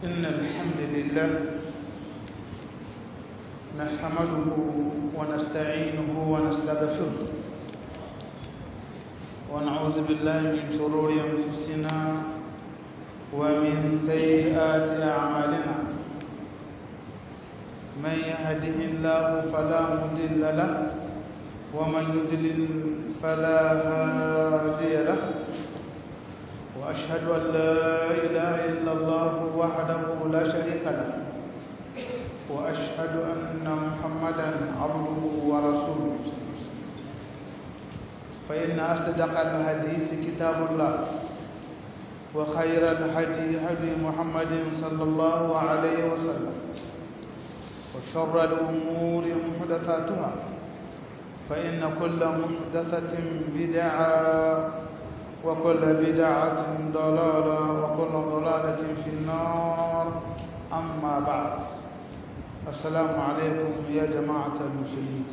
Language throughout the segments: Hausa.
إن الحمد لله نحمده ونستعينه ونستغفره ونعوذ بالله من شرور أنفسنا ومن سيئات أعمالنا من يهده الله فلا مضل له ومن يضلل فلا هادي له وأشهد أن لا إله إلا الله وحده لا شريك له وأشهد أن محمدا عبده ورسوله فإن أصدق الحديث كتاب الله وخير الهدي هدي محمد صلى الله عليه وسلم وشر الأمور محدثاتها فإن كل محدثة بدعة وكل بدعة ضلالة وكل ضلالة في النار أما بعد السلام عليكم يا جماعة المسلمين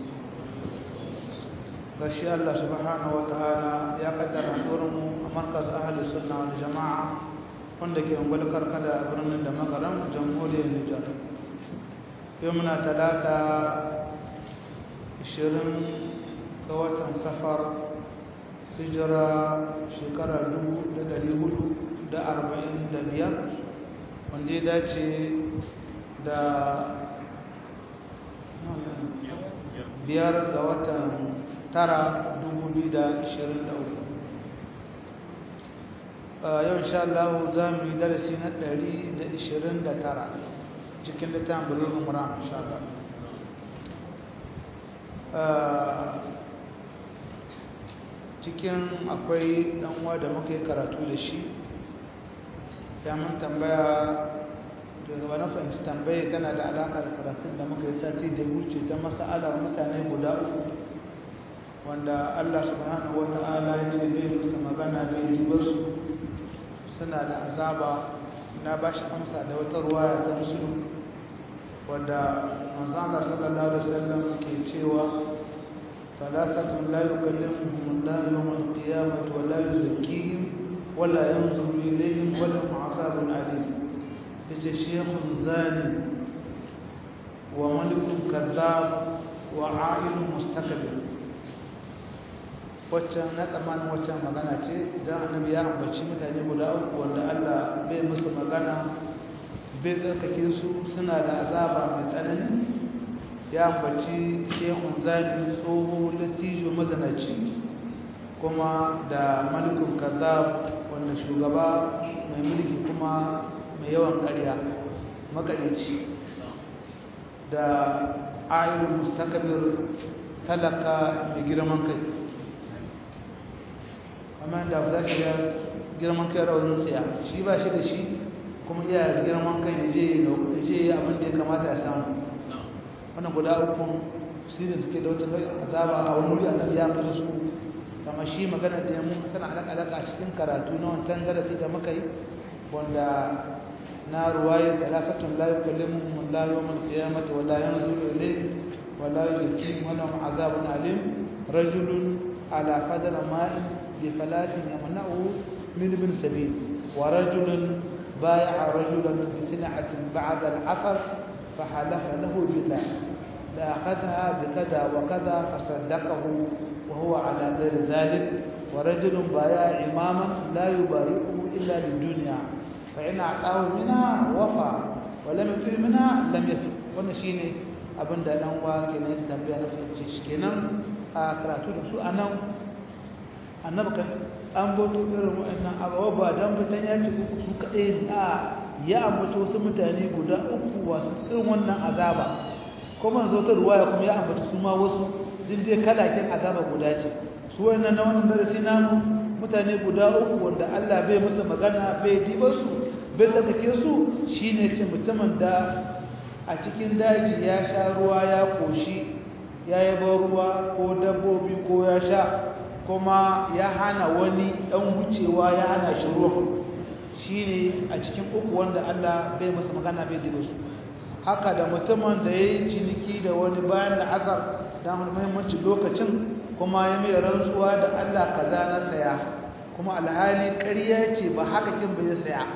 gashi Allah subhanahu wataala ya kaddara mu a markaz ahli sunna wal jama'a wanda ke ungwal karkada a birnin da magaram jamhuriyar Nijar yau muna talata 20 ga watan safar hijira shekara 1445 wanda ya dace da biyar ga watan tara 2023 yau insha Allah za mu yi darasi na 129 cikin littafin bulugh umra insha Allah cikin akwai uwa da muka yi karatu da shi ya mun tambaya daga wani fahimci tambaye tana da alaƙa da karatun da muka yi sati da wuce ta masa'alar mutane guda uku wanda Allah subhanahu wa ta'ala ya ce bai musu magana bai yi basu suna da azaba na ba shi amsa da wata ruwaya ta musulun wadda manzana sallallahu alaihi wasallam ke cewa ثلاثة لا يكلمهم الله يوم القيامة ولا يزكيهم ولا ينظر إليهم ولهم عذاب أليم شيخ زاني وملك كذاب وعائل مستكبر waccan na tsammanin waccan magana ce don annabi ya ambaci mutane guda uku wanda Allah bai musu magana bai tsarkake su suna da azaba mai tsanani ya ambaci shehun zani tsoho lattijo mazanaci kuma da malikun kazab wanda shugaba mai mulki kuma mai yawan ƙarya makarici da ayyul mustakabir talaka mai girman kai amma da za ka ga girman kai raunin tsaya shi ba shi da shi kuma iya girman kai ya je abin da ya kamata ya samu wannan guda uku sirin suke da wata azaba a wani wuri annabi ya fito su kama shi magana da yamu tana alaka alaka a cikin karatu na wancan darasi da muka yi wanda na ruwaya salasatun la yukallimuhum Allah yawmal qiyamati wa la yanzuru ilayhim wa la yuzakkihim wa lahum azabun alim rajulun ala qadri ma'in bi falatin yamna'u min ibn sabil wa rajulun بايع رجلا بسلعة بعد العصر فحلف له بالله لأخذها بكذا وكذا فصدقه وهو على غير ذلك ورجل بايع إماما لا يبايعه إلا للدنيا فإن أعطاه منها وفى ولم يطيع منها لم يفي ونشيني abin da dan wa ke ne tambaya na fahimce shi kenan a karatu da su anan annabi kan an boto irin wa'annan abawa ba dan fitan ya ci uku su kaɗai a ya ambato wasu mutane guda uku wasu irin wannan azaba kuma zo ta ruwaya kuma ya ambata su ma wasu din dai kalakin azaba guda ce su wannan na wannan darasi namu mutane guda uku wanda Allah bai musu magana bai diba su bai tsakake su shine ce mutumin da a cikin daji ya sha ruwa ya koshi ya yaba ruwa ko dabbobi ko ya sha kuma ya hana wani dan wucewa ya hana shi ruwa shine a cikin uku wanda Allah bai masa magana bai diba su haka da mutumin da ya yi ciniki da wani bayan da asar don muhimmanci lokacin kuma ya mai rantsuwa da Allah kaza na saya kuma alhali ƙarya ce ba haka kin bai saya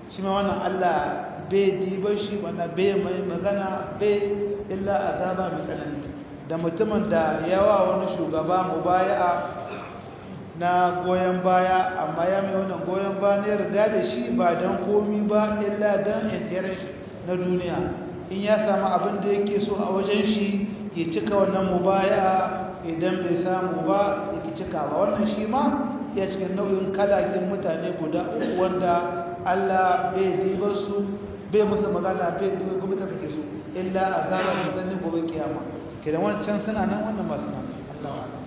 shi ma wannan Allah bai diba shi wanda bai mai magana bai illa azaba mai tsanani da mutumin da yawa wani shugaba mubaya'a na goyon baya amma ya mai wannan goyon baya ne yarda da shi ba don komi ba illa don intiyar shi na duniya in ya samu abin da yake so a wajen shi ya cika wannan mubaya idan bai samu ba ya ki cika ba wannan shi ma ya cikin nau'in kalakin mutane guda uku wanda Allah bai diba su bai musu magana bai diba kuma ta kake su illa azaba mai tsanin gobe kiyama kenan wancan suna nan wannan masu nan Allah wa'ala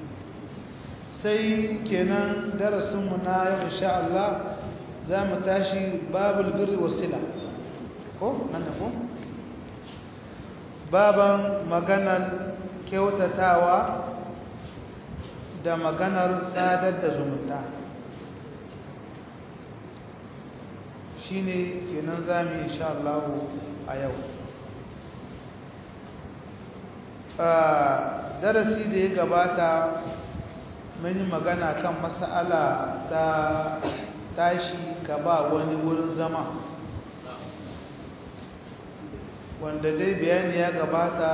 sai kenan darasinmu na yau insha Allah za mu tashi babul birri wasila ko nan da ko baban maganar kyautatawa da maganar sadar da zumunta shine kenan za mu insha Allah a yau darasi da ya gabata mun yi magana kan mas'ala ta tashi ka ba wani wurin zama wanda dai bayani ya gabata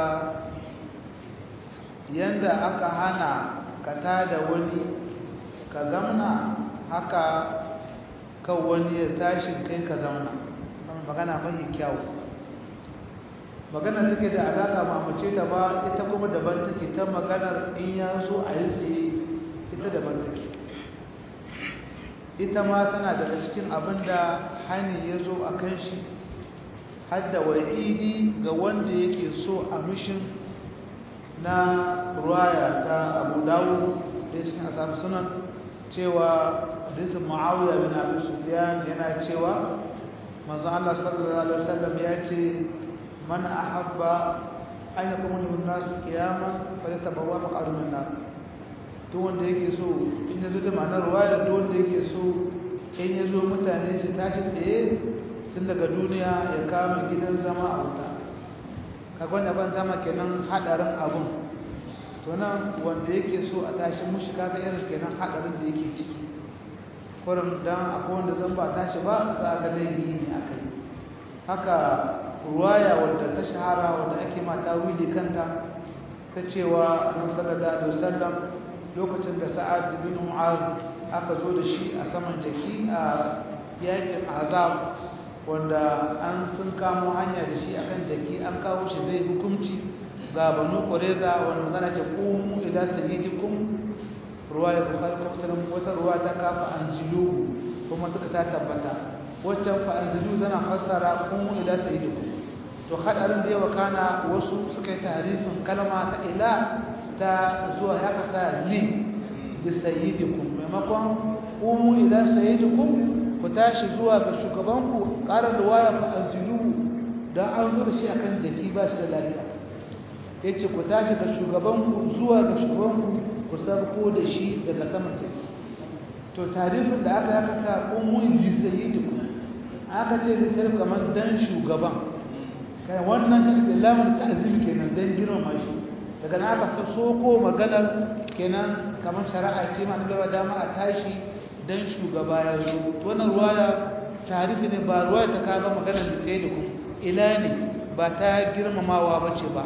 yanda aka hana ka tada wani ka zamna haka kan wani ya tashi kai ka zamna magana mahi kyau magana take da alaka ma mace da ba ita kuma daban take ta maganar in ya so a yi tsaye ita daban take ita ma tana daga cikin abin da hani ya zo a kan shi hadda wa'idi ga wanda yake so a mishin na ruwaya ta abu dawo da cikin asabu sunan cewa hadisin ma'awiya bin abu sufyan yana cewa manzo Allah sallallahu alaihi wasallam ya ce man ahabba an yakuna lahu an-nas qiyaman falyatabawwa maq'adahu min nar duk wanda yake so in yazo da ma'anar ruwaya duk wanda yake so in yazo mutane su tashi tsaye tun daga duniya ya kama gidan zama a wuta kaga wannan ban zama kenan hadarin abun to nan wanda yake so a tashi mushi kaga irin kenan hadarin da yake ciki kurin dan akwai wanda zan ba tashi ba za ga laifi ne akai haka ruwaya wadda ta shahara wadda ake mata wili kanta ta cewa annabi sallallahu alaihi wasallam lokacin da sa'ad bin mu'az aka zo da shi a saman jaki a yakin azab wanda an sun kamo hanya da shi akan jaki an kawo shi zai hukunci ga banu qureza wanda magana ce qumu ila sayyidikum ruwaya bukhari ko muslim wata ruwa ta kafa anzilu kuma duka ta tabbata waccan fa anzilu zana fassara qumu ila sayyidikum to hadarin da yawa kana wasu suka yi tarifin kalma ta ila ta zuwa ya kasa li da sayyidikum maimakon qumu ila sayyidikum ku tashi zuwa ga shugabanku ƙarar da waya fa anzilu dan an zo da shi akan jaki ba shi da lafiya yace ku tashi ga shugabanku zuwa ga shugabanku ku sarko da shi daga saman jaki to tarifin da aka yaka sa qumu li sayyidikum aka ce da sai kamar dan shugaban kai wannan shi da lamun ta'zim kenan dan girmama shi daga na aka soko maganar kenan kamar shari'a ce ma da dama a tashi dan shugaba ya zo wannan ruwaya tarifi ne ba ruwaya ta kaga magana da tsaye da ku ila ne ba ta girmamawa ba ce ba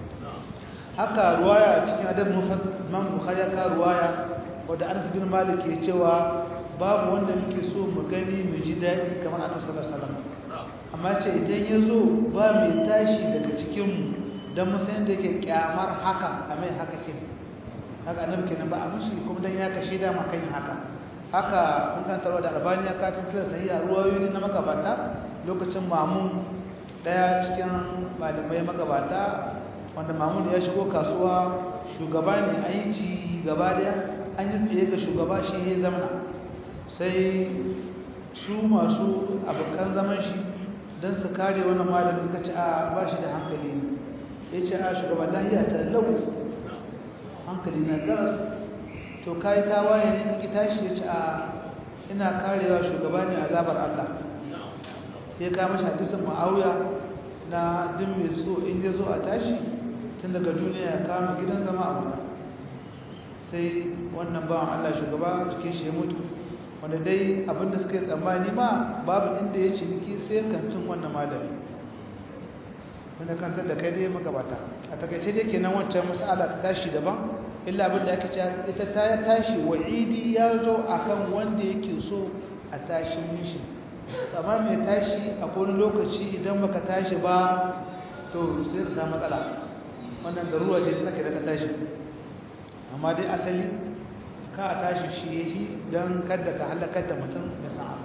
haka ruwaya cikin adab man bukhari ya ka ruwaya wadda anas bin malik ke cewa babu wanda muke so mu gani mu ji daɗi kamar annabi sallallahu alaihi wasallam amma ce idan ya zo ba mai tashi daga cikin mu dan mu san da yake kyamar haka a mai haka kin haka annabi kenan ba a mushi kuma dan ya kashe da makan haka haka mun kan tarwa da albaniya ka cin kira sahiha ruwayoyi na magabata lokacin mamun daya cikin malamai magabata wanda mamun ya shigo kasuwa shugaba ne an yi ci gaba daya an yi tsaye ga shugaba shi ya zama sai su masu abokan zaman shi don su kare wani malami suka ci a ba shi da hankali ne ya ce a shugaba lahiya ta lau hankali na garas to kai ta waye ne kake tashi ya ce a ina karewa shugaba ne azabar Allah ya ka mashi hadisin Muawiya na din mai so in ya zo a tashi tun daga duniya ya kama gidan zama a wuta sai wannan bawan Allah shugaba cikin shi ya mutu wanda dai abinda suka yi tsammani ma babu inda ya ciniki sai kantin wannan malami wanda kantar da kai dai magabata a takaice dai kenan wancan mas'ala ta tashi daban illa abinda aka ce ita ta ya tashi wa'idi ya zo akan wanda yake so a tashi mishi amma mai tashi a wani lokaci idan baka tashi ba to sai ka samu matsala wannan garuwa ce ta sake daga tashi amma dai asali ka a tashi shi ya shi don kada ka halakar da mutum da sa'a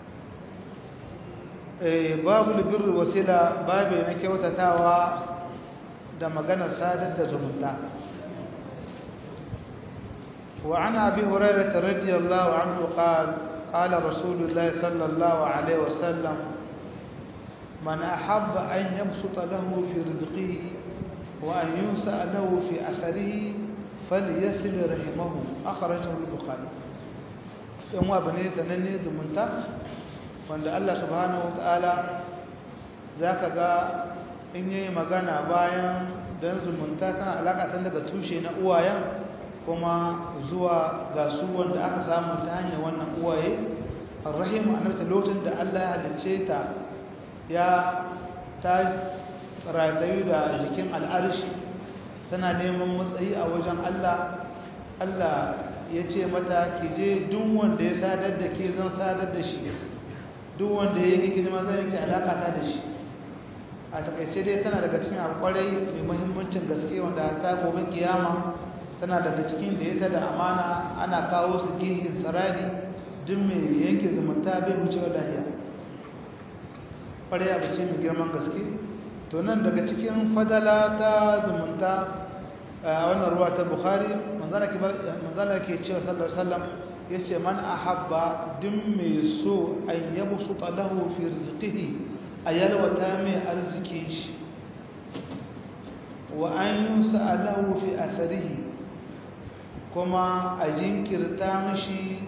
babu libir wasila babu na kyautatawa da maganar sadar da zumunta وعن أبي هريرة رضي الله عنه قال قال رسول الله صلى الله عليه وسلم من أحب أن يبسط له في رزقه وأن ينسأ له في أثره فليصل رحمه أخرجه البخاري يوم بني سنني زمنتا وأن الله سبحانه وتعالى ذاك قال in yi magana bayan don zumunta tana alaƙa tun daga tushe na uwayen kuma zuwa ga su wanda aka samu ta hanyar wannan uwaye arrahim annabta lokacin da Allah ya halicce ta ya ta ratayu da jikin al'arshi tana neman matsayi a wajen Allah Allah ya ce mata ki je duk wanda ya sadar da ke zan sadar da shi duk wanda ya yi girma zan yake alaƙa ta da shi a takaice dai tana daga cikin alƙwarai mai muhimmancin gaske wanda ta gobe kiyama tana daga cikin da ya ta da amana ana kawo su gihin sarari duk mai yanke zumunta bai wucewa lahiya ƙwarai abu ce mai girman gaske to nan daga cikin fadala ta zumunta a wannan ruwa ta bukhari manzana ke cewa sallar sallam ya ce man a habba duk mai so an yabu su talahu fi rizkihi a yalwata mai arzikin shi wa an yi sa'alahu fi asarihi kuma a jinkirta mashi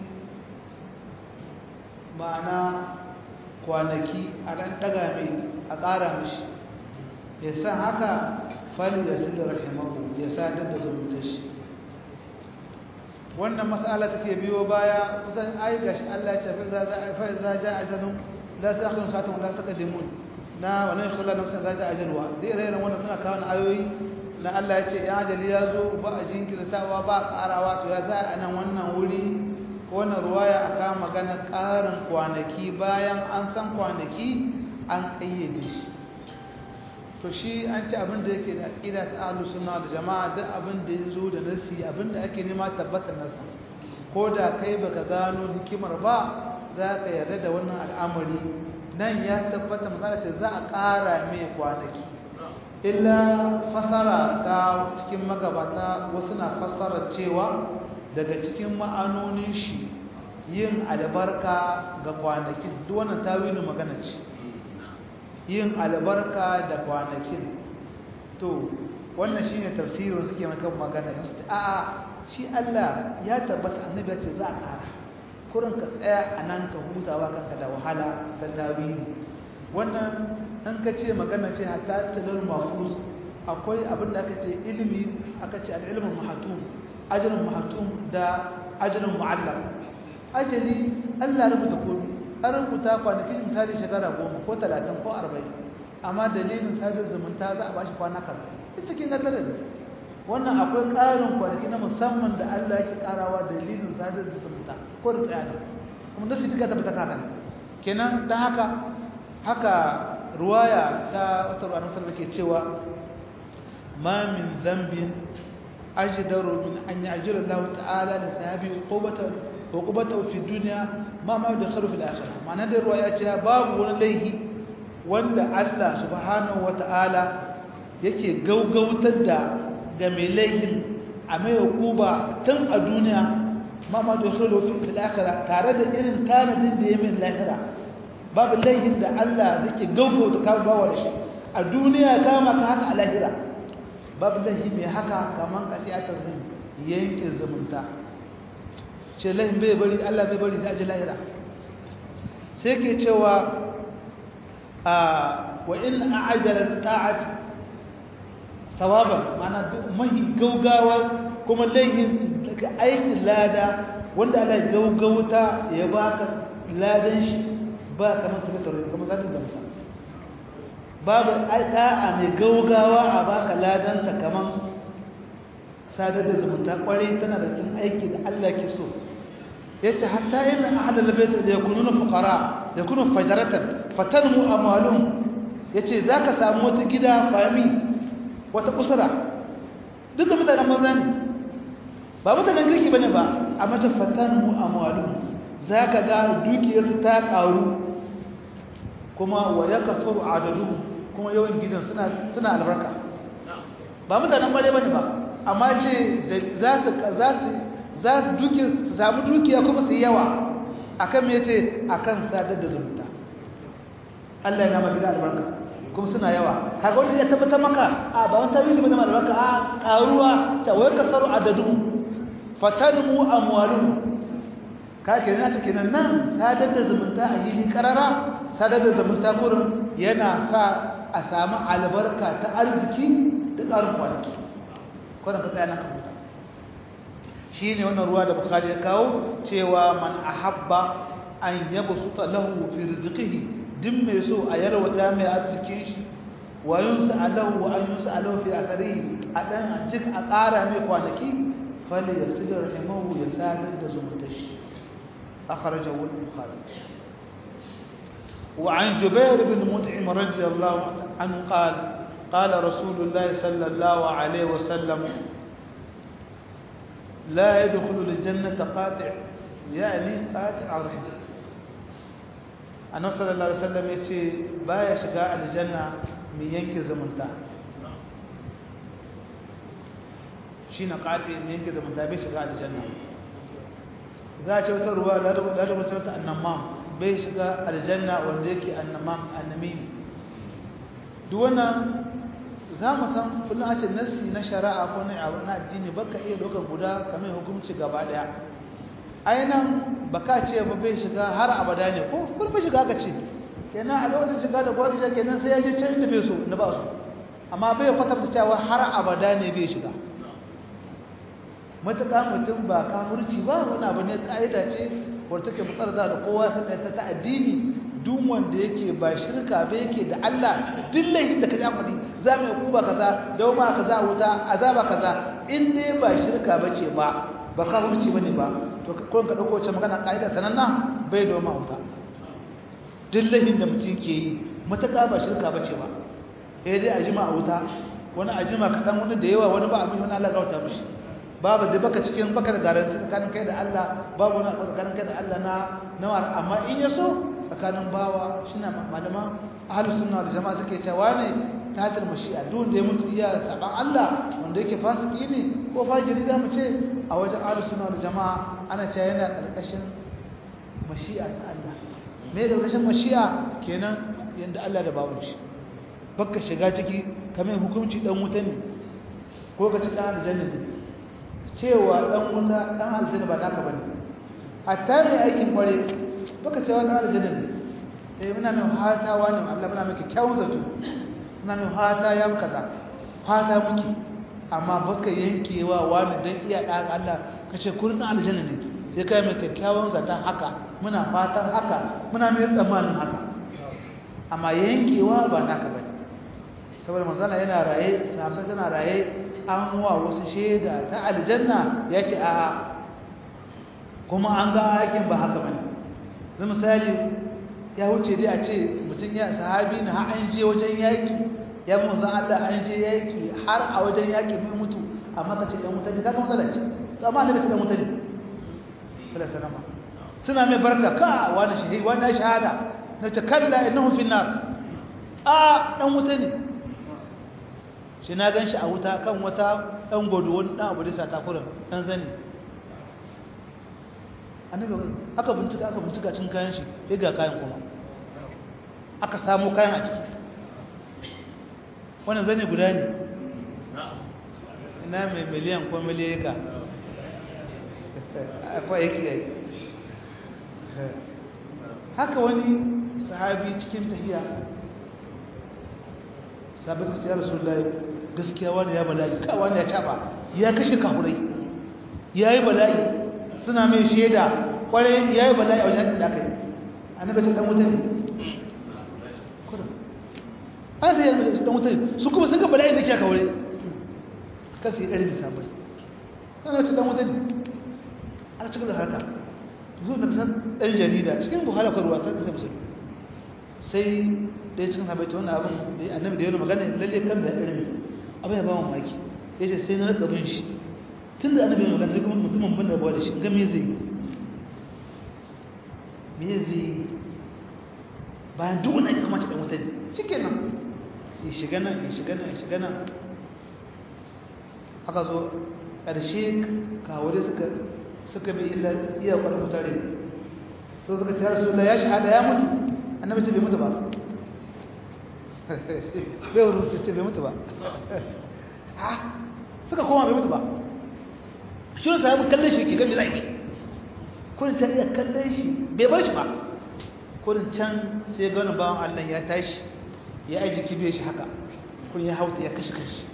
ma'ana kwanaki a ɗan ɗaga mai a ƙara mashi ya san haka fali da sun da rahimahu ya sadar da zumunta shi wannan matsala take biyo baya kusan ai gashi Allah ya ce fa za ja ajalun la ta'khudhu sa'atan la taqdimun na wannan khalla nafsan za ja ajalwa da ire-iren wannan suna kawo ayoyi na Allah ya ce ya ajali ya zo ba a jinkirtawa ba a ƙarawa to ya za a nan wannan wuri ko wannan ruwaya a kama magana ƙarin kwanaki bayan an san kwanaki an ƙayyade shi to shi an ci abin da yake da aƙida ta ahlus sunna da jama'a duk abin da ya zo da nasi abin da ake nema tabbatar nasa ko da kai baka gano hikimar ba za ka yarda da wannan al'amari nan ya tabbata magana ce za a ƙara mai kwanaki illa fasara ta cikin magabata wasu na fasara cewa daga cikin ma'anonin shi yin albarka ga kwanakin duk wannan tawilin magana ce yin albarka da kwanakin to wannan shine tafsirin suke maka magana yanzu a'a shi Allah ya tabbata annabi ya ce za a ƙara kurin ka tsaya a nan ka hutawa kanka da wahala ta tawili wannan an ka ce magana ce hatta talar mafuz akwai abin da aka ce ilimi aka ce al'ilmin mahatum ajalin mahatum da ajalin mu'allam ajali Allah rubuta komai an rubuta kwanakin misali shekara goma ko talatin ko arba'in amma dalilin sadar zumunta za a bashi kwana kaza duk cikin gadar ne wannan akwai ƙarin kwanaki na musamman da Allah yake ƙarawa dalilin sadar zumunta ko da tsaya kuma nasu duka tabbata kaka kenan don haka haka ruwaya ta wata ruwa nasar da ke cewa ma min zambin ajidaru min an yi ajiyar Allah ta'ala da sahabi hukubata fi duniya ma ma da kharu fil akhirah ma'ana da ruwa ya ce babu wani laihi wanda Allah subhanahu wata'ala yake gaugautar da ga mai laihin a mai hukuba tun a duniya ma ma da kharu fil akhirah tare da irin tanadin da ya min lahira babu laihin da Allah zai gaugauta kama bawa da shi a duniya kama ka haka a lahira babu laihi mai haka kaman katiyatar zai yanke zumunta ce laihin bai bari Allah bai bari da aji lahira sai ke cewa a wa in a'ajala ta'at sawaban mana mahi gaugawa kuma laihin daga aikin lada wanda Allah ya gaugauta ya baka ladan shi ba kamar sadaka kamar sadaka zamta babu da'a mai gaugawa a baka ladan ta kamar sadar da zumunta kwarai tana da cin aiki da Allah ke so yace hatta inna ahlul bayt yakununa fuqara yakunu fajaratan fatanmu amwalum yace zaka samu wata gida fami wata usra duk da mutanen maza ne ba mutanen kirki bane ba amma ta fatanmu amwalum zaka ga dukiyarsu ta karu kuma wa yakasuru adaduhum kuma yawan gidan suna suna albarka ba mutanen bare bane ba amma ce za su za su za su duki su samu dukiya kuma su yawa akan me yace akan sadar da zumunta Allah ya nama gida albarka kuma suna yawa kaga wanda ya tabbata maka a ba wani tawili bane albarka a karuwa ta wai kasaru adadu fatanmu amwaluhum ka kenan ta kenan nan sadar da zumunta a yili karara sadar da zumunta kurin yana sa a samu albarka ta arziki da ƙarin kwanaki kwanan ka tsaya na kamuta shi ne wannan ruwa da bukari ya kawo cewa man ahabba an yaba su lahu fi rizqihi din mai so a yarwata mai arzikin shi wa yunsa alahu wa an yunsa alahu fi athari a dan jik a ƙara mai kwanaki fali yasil rahimahu ya sadar da zumunta shi akhrajahu al-bukhari وعن جبير بن مطعم رضي الله عنه قال قال رسول الله صلى الله عليه وسلم لا يدخل الجنة قاطع يعني قاطع رحم annabi sallallahu alaihi wasallam yace baya shiga aljanna mai yanke zumunta shine qati mai yanke zumunta bai shiga aljanna za a ce wata ruwa da ta da wata annamam bai shiga aljanna wanda yake annamam annami duk wannan za mu san kullum a ce nassi na shari'a ko na abu na addini baka iya dokar guda kamar hukunci gaba daya ainihin baka ce ba bai shiga har abada ne ko kun bai shiga ka ce kenan a lokacin shiga da gwada kenan sai ya je can inda bai so na ba su amma bai kwatanta cewa har abada ne bai shiga matuƙa mutum ba kafirci ba wani abu ne ƙa'ida ce wadda take mutsar da kowa sun ta ta addini duk wanda yake ba shirka ba yake da Allah duk laifin da ka ji amfani za mu yi kuba kaza dauma kaza wuta azaba kaza in dai ba shirka ba ce ba ba kafirci ba ne ba to kullum ka ɗauko wacce magana ƙa'ida sananna bai doma wuta duk laifin da mutum ke yi matuƙa ba shirka ba ce ba sai dai a jima a wuta wani a jima kaɗan wani da yawa wani ba abin wani Allah gauta mishi babu da baka cikin baka da garanti tsakanin kai da Allah babu wani tsakanin kai da Allah na nawa amma in ya so tsakanin bawa shine malama ahlus sunna da jama'a suke cewa ne tatil mashi'a duk da ya mutu iya saban Allah wanda yake fasiki ne ko fajiri da mu ce a wajen ahlus sunna da jama'a ana cewa yana karkashin mashi'a ta Allah me karkashin mashi'a kenan yanda Allah da babu shi baka shiga ciki kamar hukunci dan wuta ne ko ka ci dan aljanna ne cewa dan wuta dan aljanna ba naka bane hatta mai aikin kware baka cewa dan aljanna ne eh muna mai hatawa ne Allah muna mai kyawun zato muna mai hata ya kaza hata muke amma baka yankewa wani dan iya dan Allah kace kurin dan aljanna ne sai kai mai kyakkyawan zaton haka muna fatan haka muna mai tsammanin haka amma yankewa ba naka bane saboda manzala yana raye sahabbai suna raye an wa wasu shaida ta aljanna ya ce a kuma an ga aikin ba haka bane zai misali ya wuce dai a ce mutum ya sahabi na har an je wajen yaƙi ya bi musan Allah an je yaƙi har a wajen yaƙi bai mutu amma ka ce ɗan mutane ka ga matsala ce to amma annabi ce ɗan mutane sallallahu suna mai barka ka wani shahidi wani shahada na ce kalla innahu fi nar a ɗan mutane shi na gan shi a wuta kan wata ɗan gwado wani ɗan abu da sa takurin ɗan zani aka bincika aka bincika cin kayan shi ya ga kayan kuma aka samu kayan a ciki wannan zane guda ne ina mai miliyan ko miliyaka akwai yake yi haka wani sahabi cikin tahiya sabi ta ciyar su lai gaskiya wani ya bala'i ka wani ya caba ya kashe kahurai ya yi bala'i suna mai shaida kwarai yayi bala'i a wajen da aka yi annabi ce dan wuta ne kudu an da yarda dan wuta ne su kuma sun ga bala'i da ke aka wuri kan su yi ɗari da sabai annabi ce dan wuta ne aka cikin da haka zuwa da san ɗan jarida cikin buhari akwai ruwa ta sai musulmi sai ɗaya cikin habaita wannan abin da annabi da yana magana lalle kan da ilimi abin ya ba mu maki ya ce sai na rika bin shi tun da annabi ya magana kuma mutumin bin da bawa da shi ga me zai me zai bayan duk wani kuma ta ɗan wuta ne cike nan ya shiga nan ya shiga nan ya shiga nan aka zo ƙarshe kawai suka suka bi illa iya kwarar mutare so suka ce rasu ya shahada ya mutu annabi ce bai mutu ba bai wuri su ce bai mutu ba ha suka koma bai mutu ba shi wani sahabu kallon shi ke gami zai kurin can iya kallon shi bai bar shi ba kurin can sai ganin bawan allah ya tashi ya aji kibe shi haka kurin ya hauta ya kashe kashi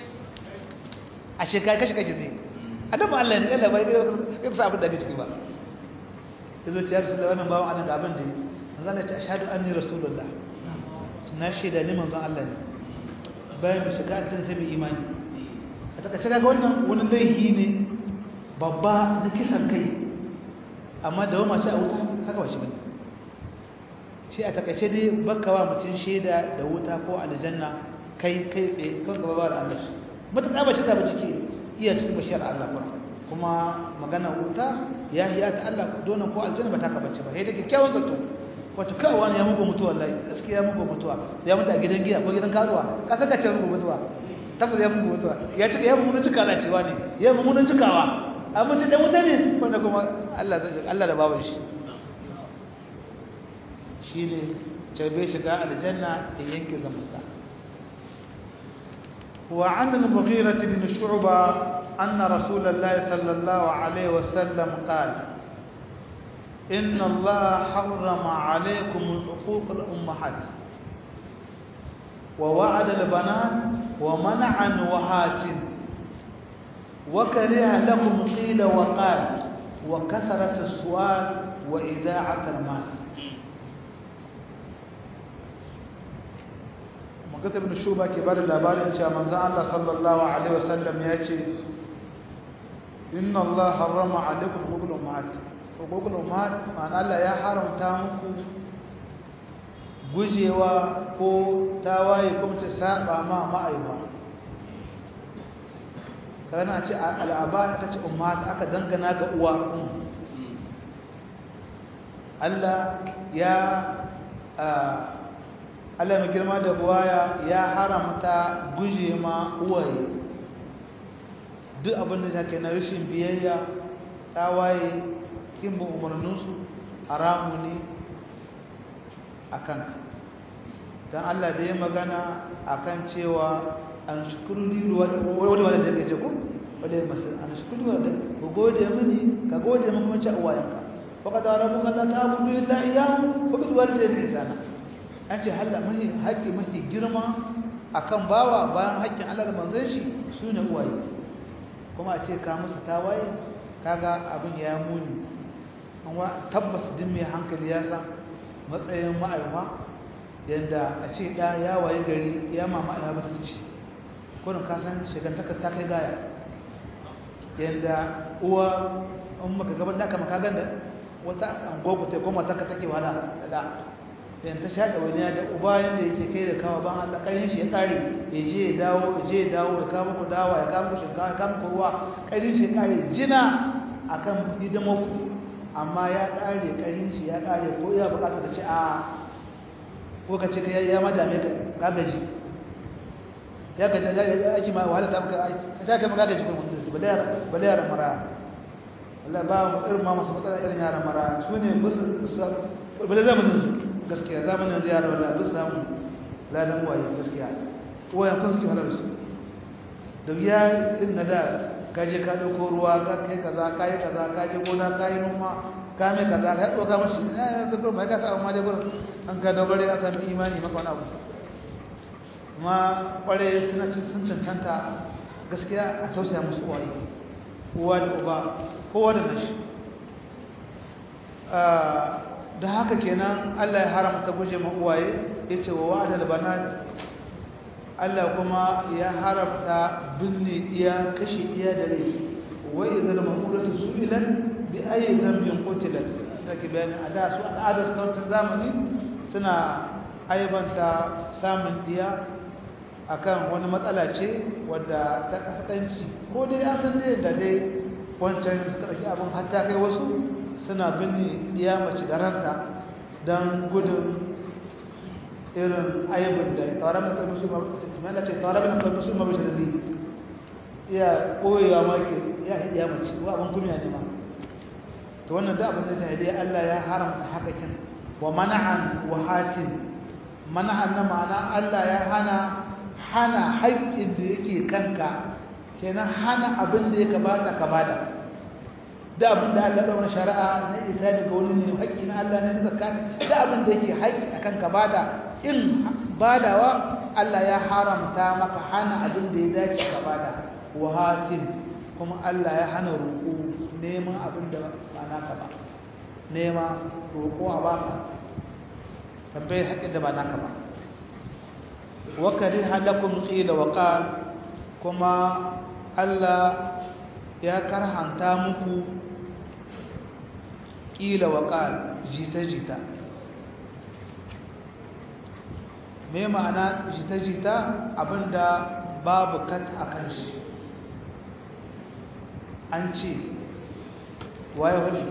a shekara kashe kashe zai annabi Allah ne Allah bai gare ka sa abin da kake ba yazo ce ya rasulullah wannan bawo anan ga abin da manzo Allah ya ce ashhadu anni rasulullah na shaida ne manzo Allah ne bayan mu shiga addinin sai mu imani a taka shiga ga wannan wani laifi ne babba na kisan kai amma da wama ce a wuta haka wace bane shi a takaice dai bakkawa mutum shaida da wuta ko aljanna kai kai tsaye kan gaba ba da Allah mutum ba shi ta ba ciki iya cikin bashiyar Allah ba kuma magana wuta ya hiya ta Allah donan ko aljanna ba ta ka bace ba sai da kyakkyawan zato wato kai wani ya mugu mutuwa wallahi gaskiya ya mugu mutuwa ya mutu a gidan giya ko gidan karuwa ka saka ce mugu mutuwa tabbas ya mugu mutuwa ya cika ya mugu cika na cewa ne ya mugu cikawa amma mutum dan wuta ne wanda kuma Allah zai Allah da baban shi shine bai shiga aljanna da yanke zamanta وعن المغيرة بن شعبة أن رسول الله صلى الله عليه وسلم قال إن الله حرم عليكم حقوق الأمهات ووعد البنات ومنع الوهات وكره لكم قيل وقال وكثرة السؤال وإذاعة المال magata ibn shuba ke bada labarin cewa manzo Allah sallallahu alaihi wasallam ya ce inna Allah harrama alaikum hukul ummahat hukul ummahat ma'ana Allah ya haramta muku gujewa ko tawaye ko ta saba ma ma'aiwa kana ce al'aba aka ce ummahat aka dangana ga uwa Allah ya Allah mai girma da buwaya ya haramta guje ma uwaye duk abin da take na rashin biyayya tawaye kin bin umarninsu haramu ne a kanka don Allah da ya magana a kan cewa an shukuru ni wani wani da ke ko wadda ya masu an shukuru wani da ku gode mini ka gode min kuma ci uwayenka faka da rabu kan ta abu billahi iyahu ko bil walidayni ihsana an ce halla mahi haƙƙi mahi girma akan bawa bayan haƙƙin Allah da manzon shi sune uwaye kuma a ce ka musu tawaye kaga abin ya muni amma tabbas din mai hankali ya san matsayin ma'aifa yanda a ce da ya waye gari ya mama ya bata ci kurin ka san shigantaka ta kai gaya yanda uwa in maka gaban da kama kagan da wata angogo ta koma ta ka take wahala da da dan ta shaɗa wani da uba yanda yake kai da kawo ban Allah ƙarin shi ya ƙare ya je ya dawo ya je ya dawo ya kama ku dawa ya kama ku shinkawa ya kama ku ruwa ƙarin shi ya ƙare jina akan hidimar ku amma ya ƙare ƙarin shi ya ƙare ko ya buƙata ka ce a ko ka ce ya ma dame ka gaji ya gaji ya aiki ma wahala ta maka ka sha kai maka gaji kuma mutum bale yaran mara Allah ba mu irin ma masu matsala irin yaran mara su ne musu bale zamanin su gaskiya zamanin yara wala ba su samu ladan waye gaskiya wayan kun suke halar su da ya irin na da ka je ka ɗauko ruwa ka kai kaza ka yi kaza ka je gona ka yi noma ka mai kaza ka ɗauka mashi ina yana zafi mai ka sa amma dai gurin an ka dogare a sami imani maka wani abu kuma kware suna cin sun cancanta gaskiya a tausaya musu uwaye uwa da uba kowa da nashi da haka kenan Allah ya haramta guje ma uwaye yace wa wa'adal banat Allah kuma ya haramta binne iya kashe iya da rai wa idhal mamuratu su'ilat bi ayyi dhanbin qutilat take bayani a da su al'adar su zamani suna aibanta samun diya akan wani matsala ce wadda ta kaskanci ko dai an san dai da dai wancan suka ɗauki abin hatta kai wasu suna binne diya mace da ranta don gudun irin aibin da tsawarar da kai musu mana ce tsawarar da kai musu mabi da iya ɓoyewa maki ya hidiya mace ko abin kunya ne ma to wannan da abin da ta hidiya Allah ya haramta hakakin wa mana'an wa hatin mana'an na ma'ana Allah ya hana hana haƙƙin da yake kanka kenan hana abin da ya kamata ka bada da abin da Allah ɗaura shari'a na isa daga wani ne haƙƙi na Allah ne zakka da abin da yake haƙƙi akan ka bada in badawa Allah ya haramta maka hana abin da ya dace ka bada wahatin kuma Allah ya hana roƙo neman abin da ba naka ba nema roƙo a baka tambayar haƙƙin da ba naka ba wa kariha lakum qila wa qal kuma Allah ya karhanta muku qila wa qal jita jita me ma'ana jita jita abinda babu kat akan shi an ce waye wani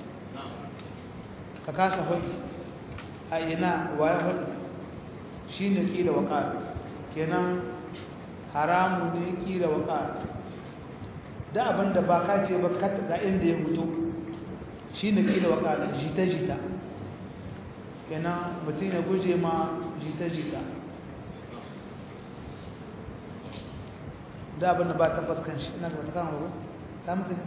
ka kasa wani a ina waye wani shi ne ƙila waƙar kenan haramu ne ƙila waƙar da abinda ba ka ce ba ga inda ya mutu shi ne ƙila waƙar jita-jita kenan mutum ya guje ma jita-jita da abinda ba tabbas kan shi ina ga wata kama ba ta mutu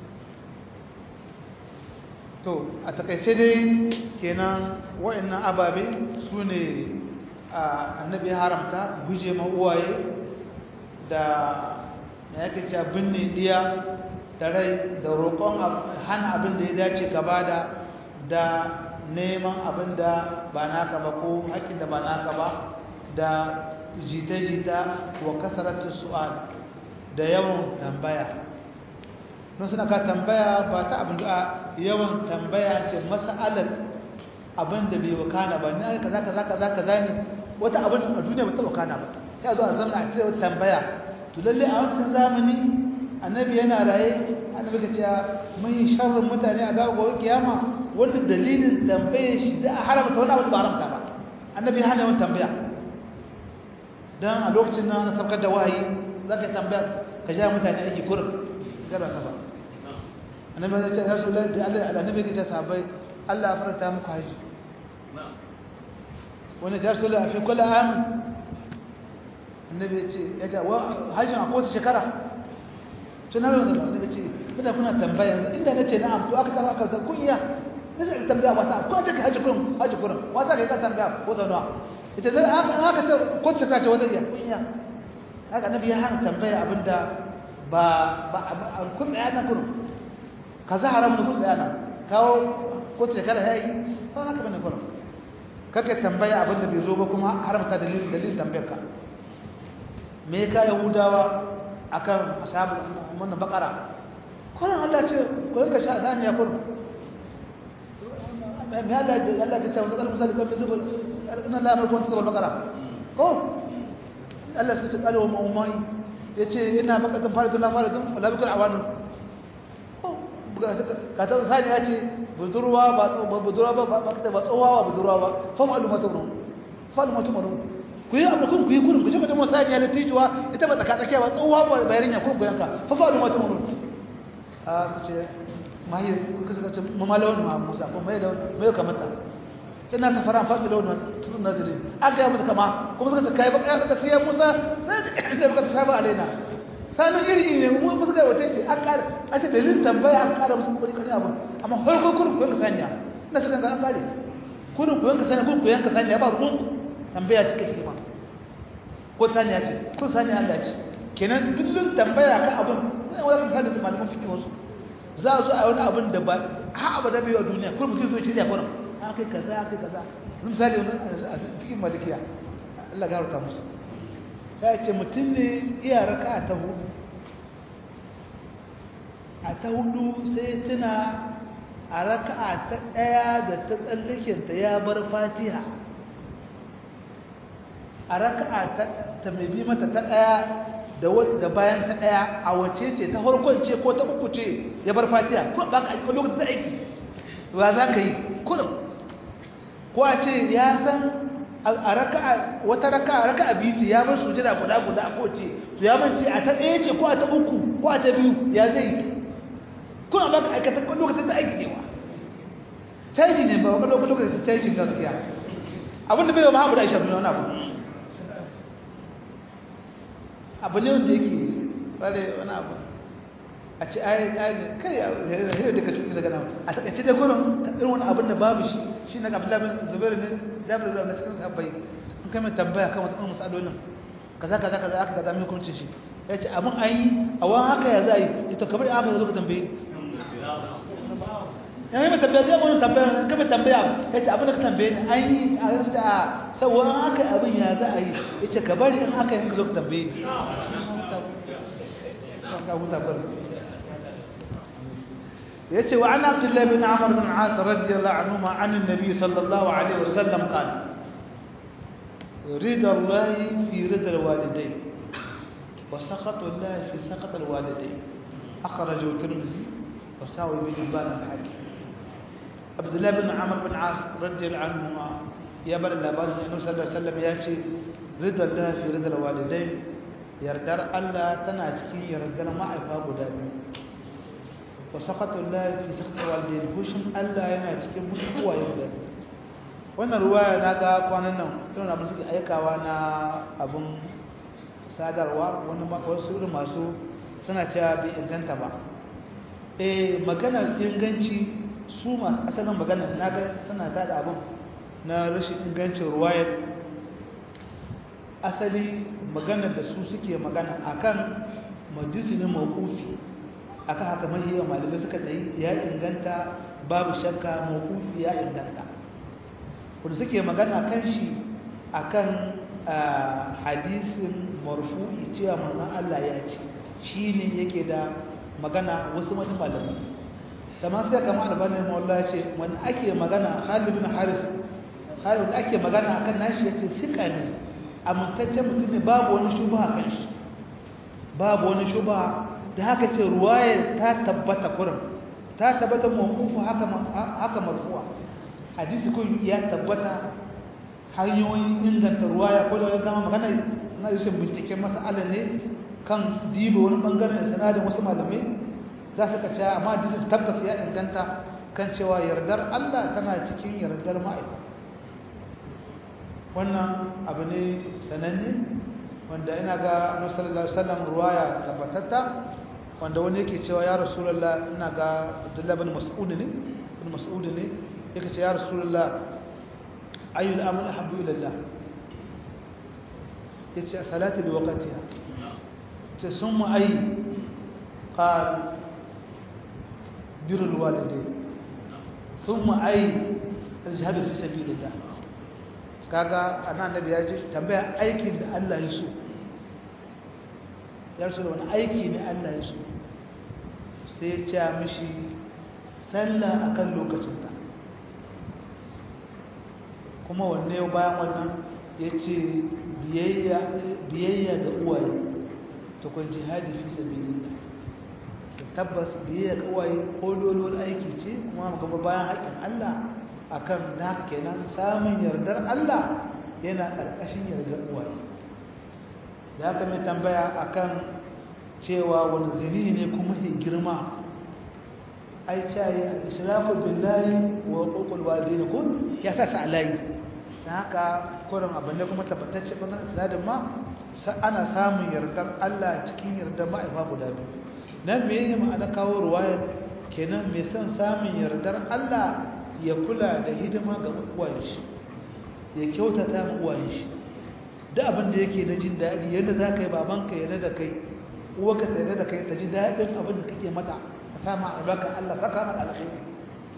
to a takaice dai kenan wa'annan ababe su ne annabi ya haramta guje ma uwaye da na yake cewa binne diya da rai da roƙon hana abin da ya dace gaba da da neman abin da ba naka ba ko haƙƙin da ba naka ba da jita-jita wa kasaratu su'al da yawan tambaya don suna ka tambaya ba ta abin da yawan tambaya ce mas'alar abin da bai wakana ba ne kaza kaza kaza kaza ne wata abin a duniya ba ta wakana ba sai zo a zama a cikin tambaya to lalle a wancan zamani annabi yana raye annabi ka ce mun yi sharrin mutane a gawa gobe kiyama wanda dalilin tambaye shi da a haramta wani abin ba haramta ba annabi hana yawan tambaya dan a lokacin nan na saukar da wahayi zaka tambaya ka ja mutane aiki kurin gara ka ba annabi ya ce ya rasulullahi da Allah annabi ya ce sahabbai Allah ya farta muku haji wani ta rasu lafi kula amin annabi ya ce ya ce hajjin a kowace shekara sun hana wanda annabi ce mutane kuna tambaya yanzu inda na ce na'am to aka tafi aka tafi kun iya na ce ka tambaya wata ko ta ka hajji kurin hajji kurin wata ka yi ka tambaya ko sau nawa ya ce zai aka ce kowace shekara ce wata iya kun iya haka annabi ya hana tambaya abinda ba ba kun tsaya na kurin ka za haramun kun tsaya na kawo kowace shekara ya yi ba na ka bane kurin kake tambaya abin da bai zo ba kuma haramta dalilin dalilin tambayarka me ka yahudawa akan ashabul wannan bakara kullun Allah ce ko yanka sha saniya kullun me Allah da Allah ke cewa zakal misali kan zubul inna la yamliku an tasbal bakara ko Allah sai ta kare wa ummai yace ina bakatin faridun la faridun wala bikul awanu ka ta saniya ce budurwa ba budurwa ba ba ba ba tsowa ba budurwa ba fa ma'lum matumru fa ma'lum matumru ku yi abu kun ku yi kurin ku ce mutum saniya da tijuwa ita ba tsaka tsakiya ba tsowa ba bayarinya kun ku yanka fa ma'lum matumru a suka ce mahi suka suka ce mamalawan ma musa ko mai da mai kamata ina safara faɗi lawan tutun nazari aka yi musu kama kuma suka ce kai ba kai suka siya musa sai da suka saba alaina sanin iri ne mu musu ga wata ce an kare an ce dalilin tambaya an kare musu kuri kan abin amma har ko kurin kuyan ka sanya ina suka ga an kare kurin kuyan ka sanya kurin kuyan ka sanya ba ruwan tambaya cike cike ma ko sanya ce ko sanya Allah ce kenan dillin tambaya ka abin ne wanda kan sanya malaman fiqh wasu za a zo a wani abin da ba ha abada bai a duniya kuma mutum zo shirya kurin an kai kaza an kai kaza misali wani a fikin malikiya Allah gafarta musu ya ce mutum ne iya raka ta hudu a ta hudu sai tuna a raka'a ta ɗaya da ta tsallakinta ya bar fatiha a raka'a ta mai bi mata ta ɗaya da bayan ta ɗaya a wace ce ta farkon ce ko ta uku ce ya bar fatiha ko ba ka aiki lokacin da aiki ba za ka yi kurum ko a ce ya san a raka'a wata raka'a raka'a biyu ce ya bar sujada guda guda a kowace to ya mance a ta ɗaya ce ko a ta uku ko a ta biyu ya zai kuna ba ka aikata lokacin da aiki ne wa caji ne ba wakar lokacin da cajin gaskiya abinda bai wa mahamudu aisha duniya wani abu abu ne wanda yake tsare wani abu a ci ayi ƙari kai yau da ka cuta daga nan a takaice dai kurin irin wani abin da babu shi shi na abin labin zubairu ne jabir da cikin sabbai in kai mai tambaya kan wata matsalolin kaza kaza kaza aka kaza mai hukuncin shi ya ce abin an yi a wani haka ya za a yi ita kamar aka zo ka tambaye ya yi mai tambaya zai wani tambaya kama tambaya ya ce abin da ka tambaye ni an yi a yanzu a sauwa aka abin ya za a yi ya ce ka bari in aka yi ka zo ka tambaye ya ce wa an abdullahi bin amur bin asa radiyallahu anhu ma an nabi sallallahu alaihi wasallam kan رضا الله في رضا الوالدين وسخط الله في سخط الوالدين أخرجه الترمذي وساوي بن حبان الحاكم عبد الله بن عمرو بن عاص رضي الله عنهما يا بر الله بعد النبي صلى الله عليه وسلم ياتي رضا الله في رضا الوالدين yardar Allah tana cikin yardar ma'aifa guda biyu wa saqatullahi fi saqati walidain hushin Allah yana cikin hushin uwaye guda biyu wannan ruwaya na ga kwanan nan tun abin suke aikawa na abin sadarwa wani wasu irin masu suna cewa bai inganta ba eh maganar inganci su masu asalin maganar na ga suna tada abin na rashin ingancin ruwayar asali maganar da su suke magana akan majisinin mawkufi akan haka mahiyar malamai suka tsayi ya inganta babu shakka mawkufi ya inganta wanda suke magana kan shi akan hadisin marfu'i cewa manzon Allah ya ce shi ne yake da magana wasu wata malamai kamar sai kamar albanin mawalla ce wani ake magana halibin haris haris ake magana akan nashi ya ce sika ne amintaccen mutum ne babu wani shuba a kan shi babu wani shuba da haka ce ruwaya ta tabbata kurin ta tabbata mawkufu haka marfuwa hadisi kun ya tabbata hanyoyin inganta ruwaya ko da wani gama magana na rashin binciken masala ne kan diba wani bangaren sanadin wasu malamai za su ka cewa amma hadisi tabbas ya inganta kan cewa yardar Allah tana cikin yardar ma'aikata wannan abu ne sananne wanda ina ga annabi sallallahu alaihi wasallam ruwaya tabbatatta wanda wani yake cewa ya rasulullah ina ga Abdullah bin Mas'ud ne bin Mas'ud ne yake cewa ya rasulullah ayyul amal habbu ila Allah yace salatu bi waqtiha ce summa ay qal birrul walidain thumma ay al-jihad fi sabilillah kaga annabi ya ji tambaya aikin da Allah ya so ya so wani aiki ne Allah ya so sai ya ce mishi sallah akan lokacinta kuma wanne yau bayan wannan ya ce biyayya ga uwaye ta kwan jihadi fi sabilillah tabbas biyayya ga uwaye ko dolon aiki ce kuma gaba bayan haƙƙin Allah akan da kenan samun yardar Allah yana ƙarƙashin yardar uwaye da aka mai tambaya akan cewa wani zini ne kuma ke girma ai cayi al-ishraku billahi wa uqul walidain ko ya sa sa alayi dan haka kurin abin da kuma tabbatacce bangaren sanadin ma ana samun yardar Allah cikin yardar ma'aifa guda biyu nan me yake ma'ana kawo ruwayar kenan mai son samun yardar Allah ya kula da hidima ga uwayen shi ya kyautata ma uwayen shi da abin da yake na jin daɗi yadda za ka yi babanka ya da kai uwarka ta da kai ta ji daɗin abin da kake mata ka sama albarkar Allah saka maka alkhairi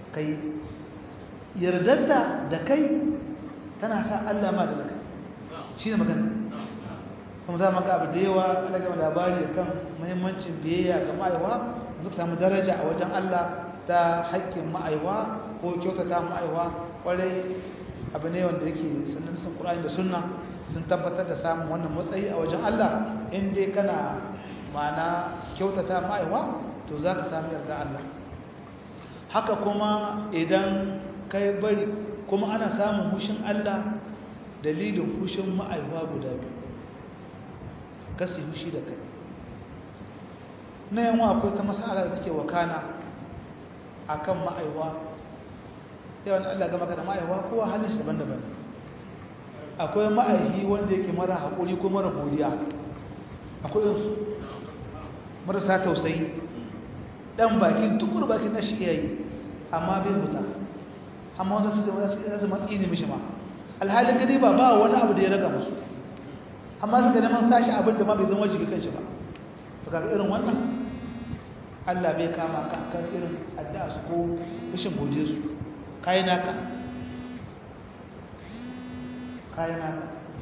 kai yardarta da kai tana sa Allah ma da kai shi ne magana kuma za mu ga abu da yawa daga labari kan muhimmancin biyayya ga ma'aiwa suka samu daraja a wajen Allah ta haƙƙin ma'aiwa ko kyautata ma'aiwa kwarai abu ne wanda yake sunan sun Qur'ani da sunna sun tabbatar da samun wannan matsayi a wajen Allah in dai kana ma'ana kyautata ma'aiwa to za ka samu yarda Allah haka kuma idan kai bari kuma ana samun hushin Allah dalilin hushin ma'aiwa guda biyu kasi hushi da kai na yanwa akwai ta masala da take wakana akan ma'aiwa yawan Allah gama ka da ma'aiwa kowa halin shi daban-daban akwai ma'aihi wanda yake mara haƙuri ko mara godiya akwai yansu marasa tausayi ɗan bakin tukur bakin na shi yayi amma bai huta amma wasu su zasu matsi ne mishi ma alhalin gani ba ba wani abu da ya raga musu amma suka neman sashi abin da ma bai zama wajibi kan shi ba to kaga irin wannan Allah bai kama ka kan irin addu'a su ko rashin godiya su kai naka kai naka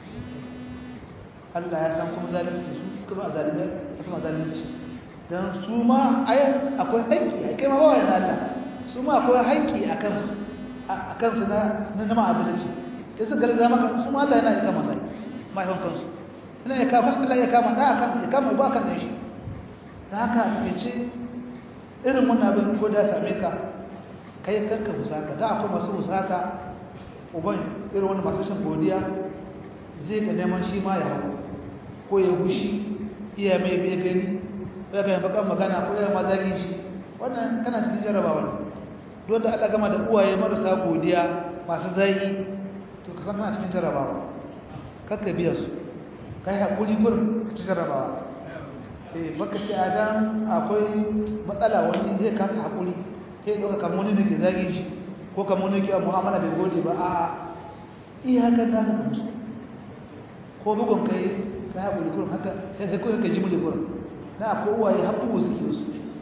Allah ya san kuma zalunci su suka ba zalimai kuma zalunci dan su ma ai akwai haƙƙi ai kai ma ba wani Allah su ma akwai haƙƙi akan su akan su na na ma'adalci sai su galza maka su ma Allah yana ya kama sai mahaifin kansu ina ya kama Allah ya kama da akan ya kama ba kan shi da haka take ce irin wannan abin ko da same ka kai kanka husaka da akwai masu husaka uban irin wani masu shan godiya zai ga neman shi ma ya hau ko ya gushi iya mai bai gani ya ga bakan magana ko ya mazagin shi wannan kana cikin jarabawa ne don da Allah gama da uwaye marasa godiya masu zai to ka san kana cikin jarabawa kakka biya su kai hakuri gurin cikin jarabawa eh baka ce adam akwai matsala wani zai kasa hakuri sai doka kamar wani ne ke zagin shi ko kamar wani ke mu'amala bai gode ba a iyakan da ka musu ko bugun kai ka haƙuri kurin haka sai sai kawai ka ji mule kurin na ko uwaye har bugu suke wasu